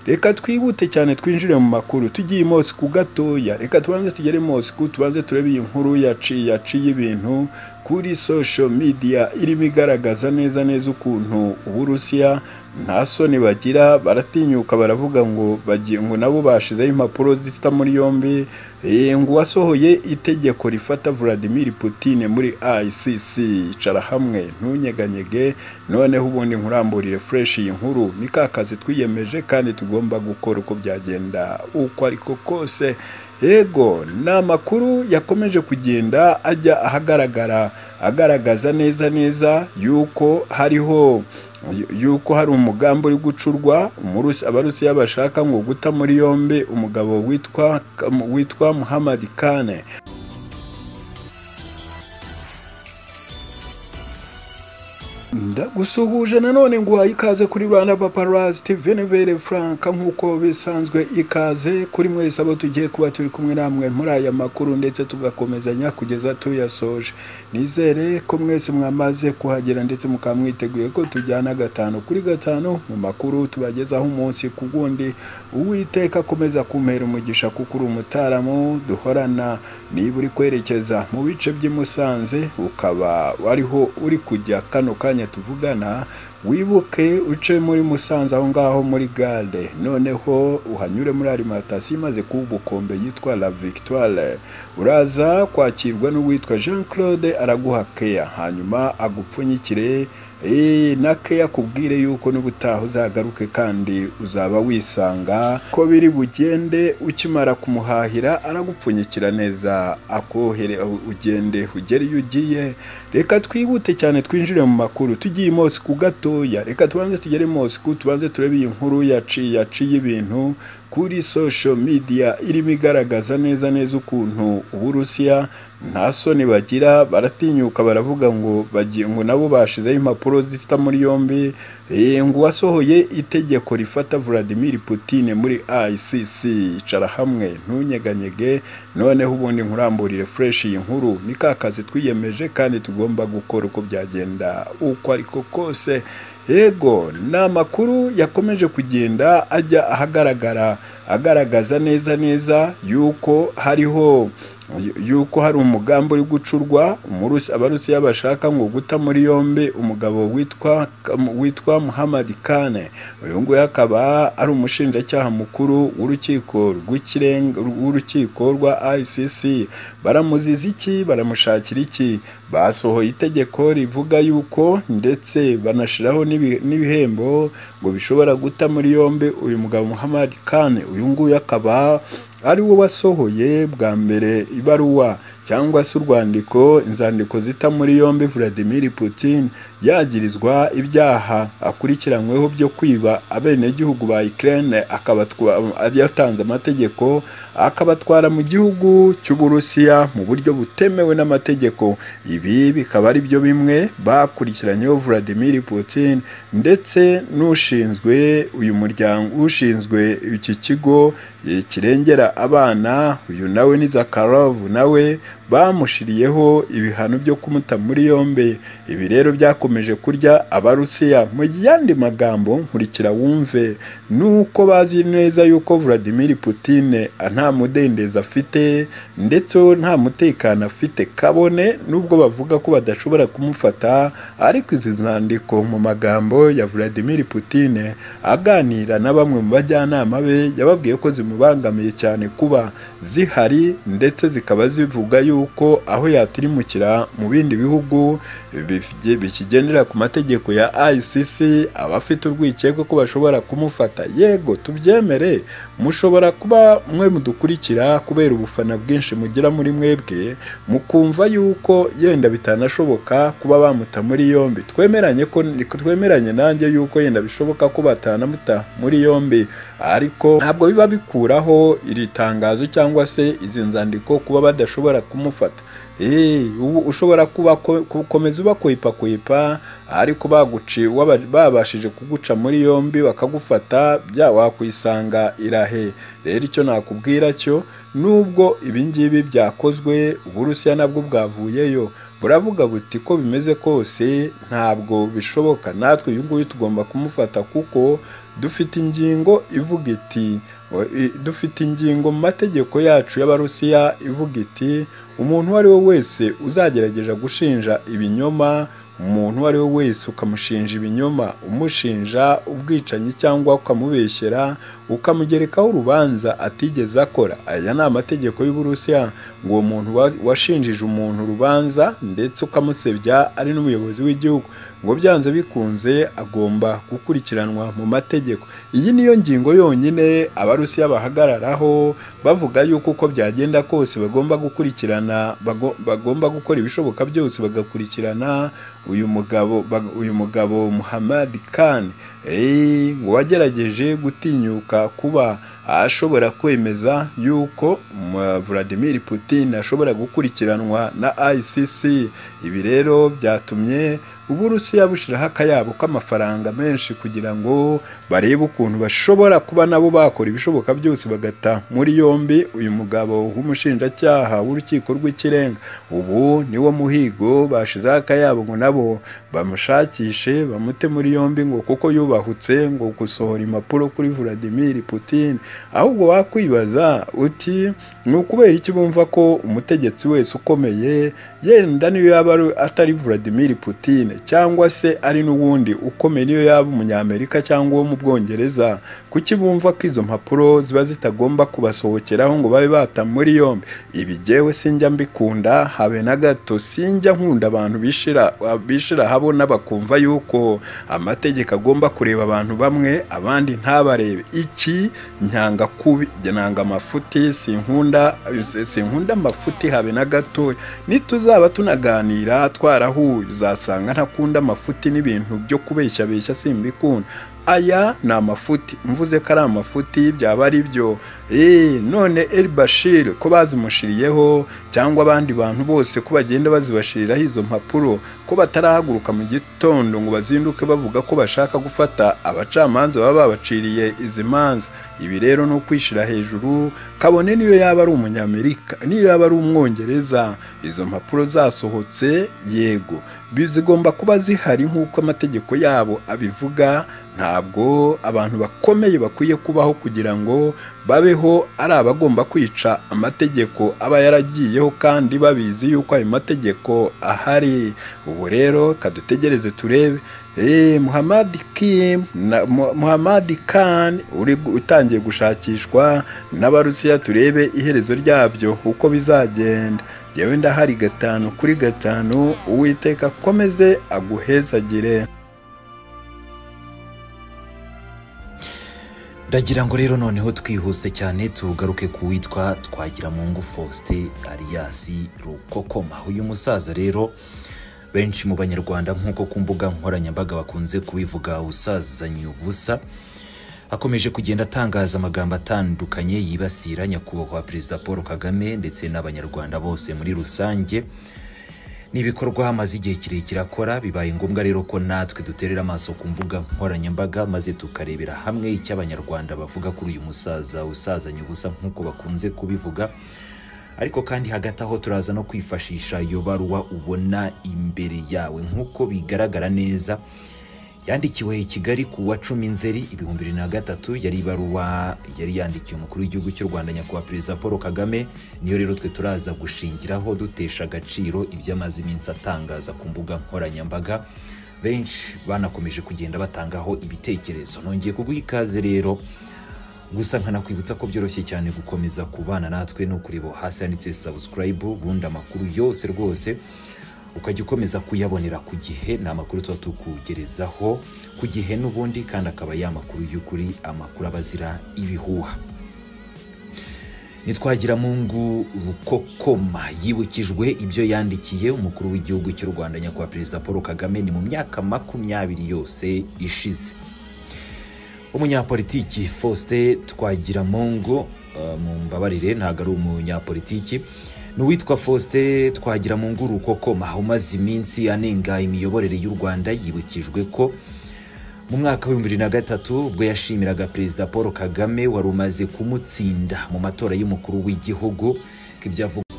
reka twihute cyane twinjire mu makuru tugiye ku gatoya reka tubanze tugere Moscou tubanze turebe iyi nkuru yaciye yaciye ibintu kuri social media irimo igaragaza neza neza ukuntu uburusiya nta soni bagira baratinyuka baravuga ngo bagiye ngo nabo bashizeho impapuro zisita muri yombi ngo wasohoye itegeko rifata Vladimir Putin muri ICC icara hamwe ntunyeganyege noneho ubundi nkuramburire fresh iyi nkuru ni ka kazi twiyemeje kandi tugomba gukora uko byagenda uko ariko kose yego ni amakuru yakomeje kugenda ajya ahagaragara agaragaza neza neza yuko hariho yuko hari umugambi uri gucurwa abarusiya bashaka ngo guta muri yombi umugabo witwa witwa muhammad kane ndagusuhuje nanone ngo uhaye ikaze kuri rwanda paparazi tivenivere frank nk'uko bisanzwe ikaze kuri mwese abo tugiye kuba turi kumwe namwe muri aya makuru ndetse tugakomezanya kugeza tuyasoje nizere ko mwese mwamaze kuhagera ndetse mukaba mwiteguye ko tujyana gatanu kuri gatanu mu makuru tubagezaho umunsi ku wundi uwiteka akomeza kumpera umugisha kuko uri umutaramu duhorana niba uri kwerekeza mu bice by'i musanze ukaba wariho uri kujya kano kanya tuvugana wibuke uce muri musanze aho ngaho muri gare noneho uhanyure muri arimantasiyo imaze kuba ubukombe yitwa la victoire uraza kwakirwa n'uwitwa jean claude araguha keya hanyuma agupfunyikire na keya akubwire yuko n'ubutaha uzagaruke kandi uzaba wisanga ko biri bugende ukimara kumuhahira aragupfunyikira neza akohere ugende ugere iyo ugiye reka twihute cyane twinjire mu makuru tugiye i Moscou gatoya reka tubanze tugere Moscou tubanze turebe iyi nkuru yaciye yaciye ibintu kuri social media irimo igaragaza neza neza ukuntu uburusiya nta soni bagira baratinyuka baravuga ngo bagiye ngo nabo bashizeho impapuro zisita muri yombi ngo wasohoye itegeko rifata Vladimir Putin muri ICC icara hamwe ntunyeganyege noneho ubundi nkuramburire fresh iyi nkuru ni ka kazi twiyemeje kandi tugomba gukora uko byagenda uko ariko kose yego ni amakuru yakomeje kugenda ajya ahagaragara agaragaza neza neza yuko hariho yuko hari umugambi uri gucurwa abarusiya bashaka ngo guta muri yombi umugabo witwa witwa muhammad kane uyu nguyu akaba ari umushinjacyaha mukuru w'urukiko w'urukiko rwa ICC baramuziza iki baramushakira iki basohoye itegeko rivuga yuko ndetse banashyiraho n'ibihembo ngo bishobora guta muri yombi uyu mugabo muhammad kane uyu nguyu akaba ari wo wasohoye bwa mbere ibaruwa cyangwa se urwandiko inzandiko zita muri yombi Vladimir Putin yagirizwa ibyaha akurikiranyweho byo kwiba abenegihugu ba Ukraine yatanze amategeko akabatwara mu gihugu cy'uburusiya mu buryo butemewe n'amategeko ibi bikaba ari byo bimwe bakurikiranyeho Vladimir Putin ndetse n'ushinzwe uyu muryango ushinzwe iki kigo kirengera abana uyu nawe ni Zakharov nawe bamushiriyeho ibihano byo kumuta muri yombi ibi rero byakomeje kurya abarusiya mu yandi magambo nkurikira wumve nuko bazi neza yuko Vladimir Putin nta mudendezi afite ndetse nta mutekano afite kabone nubwo bavuga ko badashobora kumufata ariko izi zandiko mu magambo ya Vladimir Putin aganira na bamwe mu bajyanama be yababwiye ko zimubangamiye cyane kuba zihari ndetse zikaba zivuga yuko aho yatirimukira mu bindi bihugu bikigendera ku mategeko ya ICC abafite urwikekwe ko bashobora kumufata yego tubyemere mushobora kuba mwe mudukurikira kubera ubufana bwinshi mugira muri mwebwe mukumva yuko yenda bitanashoboka kuba bamuta muri yombi twemeranye ko twemeranye nanjye yuko yenda bishoboka ko batanamuta muri yombi ariko ntabwo biba bikuraho iri tangazo cyangwa se izi nzandiko kuba badashobora kumufata ubu ushobora gukomeza ubakwepakwepa ariko baguci babashije kuguca muri yombi bakagufata bya wakwisanga irahe rero icyo nakubwira cyo nubwo ibingibi byakozwe uburusiya nabwo bwavuyeyo buravuga buti ko bimeze kose ntabwo bishoboka natwe uyu nguyu tugomba kumufata kuko dufite ingingo ivuga iti dufite ingingo mu mategeko yacu y'abarusiya ivuga iti umuntu uwo ari we wese uzagerageza gushinja ibinyoma umuntu uwo ari we wese ukamushinja ibinyoma umushinja ubwicanyi cyangwa ukamubeshyera ukamugerekaho urubanza atigeze akora aya ni amategeko y'uburusiya ngo uwo muntu washinjije umuntu urubanza ndetse ukamusebya ari n'umuyobozi w'igihugu ngo byanze bikunze agomba gukurikiranwa mu mategeko iyi niyo ngingo yonyine abarusiya bahagararaho bavuga yuko uko byagenda kose bagomba gukurikirana bagomba gukora ibishoboka byose bagakurikirana uyu mugabo uyu mugabo muhammad khan ngo wagerageje gutinyuka kuba ashobora kwemeza yuko Vladimir Putin ashobora gukurikiranwa na ICC ibi rero byatumye uburusiya bushyiraho akayabo k'amafaranga menshi kugira ngo barebe ukuntu bashobora kuba nabo bakora ibishoboka byose bagata muri yombi uyu mugabo w'umushinjacyaha w'urukiko rw'ikirenga ubu niwo muhigo bashizeho akayabo ngo nabo bamushakishe bamute muri yombi ngo kuko yubahutse ngo gusohora impapuro kuri Vladimir Putin ahubwo wakwibaza uti ni ukubera iki bumva ko umutegetsi wese ukomeye yenda niyo yaba atari Vladimir Putin cyangwa se ari n'uwundi ukomeye niyo yaba umunyamerika cyangwa uwo mu bwongereza kuki bumva ko izo mpapuro ziba zitagomba kubasohokeraho ngo babe bata muri yombi ibi jyewe sinjya mbikunda habe na gato sinjya nkunda abantu bishira habona bakumva yuko amategeko agomba kureba abantu bamwe abandi ntabarebe iki nyanga kubi nyanga amafuti sinkunda sinkunda amafuti habe na gatoya nituzaba tunaganira twarahuye uzasanga ntakunda amafuti n'ibintu byo kubeshyabeshya simbikunda aya ni amafuti mvuze ko ari amafuti byaba ari byo none El Bashir ko bazimushiriyeho cyangwa abandi bantu bose ko bagenda bazibashiriraho izo mpapuro ko batarahaguruka mu gitondo ngo bazinduke bavuga ko bashaka gufata abacamanza baba babaciriye izi manza ibi rero ni ukwishyira hejuru kabone niyo yaba ari umunyamerika niyo yaba ari umwongereza izo mpapuro zasohotse yego zigomba kuba zihari nk'uko amategeko yabo abivuga ntabwo abantu bakomeye bakwiye kubaho kugira ngo babeho ari abagomba kwica amategeko aba yaragiyeho kandi babizi yuko ayo mategeko ahari ubu rero kadutegereze turebe muhammad kim na muhammad khan uri utangiye gushakishwa n'abarusiya turebe iherezo ryabyo uko bizagenda yewe ndahari gatanu kuri gatanu uwiteka akomeze aguhezagire ndagira ngo rero noneho twihuse cyane tugaruke ku witwa twagira mu ngufu faustin ariyasi rukokoma uyu musaza rero benshi mu banyarwanda nk'uko ku mbuga nkoranyambaga bakunze kubivuga usazanye ubusa akomeje kugenda atangaza amagambo atandukanye yibasira nyakubahwa perezida paul kagame ndetse n'abanyarwanda bose muri rusange n'ibikorwa hamaze igihe kirekire akora bibaye ngombwa rero ko natwe duterera amaso ku mbuga nkoranyambaga maze tukarebera hamwe icyo abanyarwanda bavuga kuri uyu musaza usazanye ubusa nk'uko bakunze kubivuga ariko kandi hagati aho turaza no kwifashisha iyo baruwa ubona imbere yawe nk'uko bigaragara neza yandikiwe i kigali ku wa cumi nzeri ibihumbi bibiri na gatatu yari ibaruwa yari yandikiwe umukuru w'igihugu cy'u rwanda nyakubahwa perezida paul kagame niyo rero twe turaza gushingiraho dutesha agaciro ibyo amaze iminsi atangaza ku mbuga nkoranyambaga benshi banakomeje kugenda batangaho ibitekerezo nongeye kuguha ikaze rero gusa nkanakwibutsa ko byoroshye cyane gukomeza kubana natwe no kureba hasi handitse subscribe ubundi amakuru yose rwose ukajya ukomeza kuyabonera ku gihe ni amakuru tuba tukugerezaho ku gihe n'ubundi kandi akaba ya makuru y'ukuri amakuru aba azira ibihuha nitwagira mungu rukokoma yibukijwe ibyo yandikiye umukuru w'igihugu cy'u rwanda nyakubahwa perezida paul kagame ni mu myaka makumyabiri yose ishize umunyapolitiki faustin twagiramungu mu mbabarire ntabwo ari umunyapolitiki ni uwitwa faustin twagira mu ngurukokoma umaze iminsi anenga imiyoborere y'u rwanda yibukijwe ko mu mwaka w'ibihumbi bibiri na gatatu ubwo yashimiraga perezida paul kagame wari umaze kumutsinda mu matora y'umukuru w'igihugu ko ibyo avuga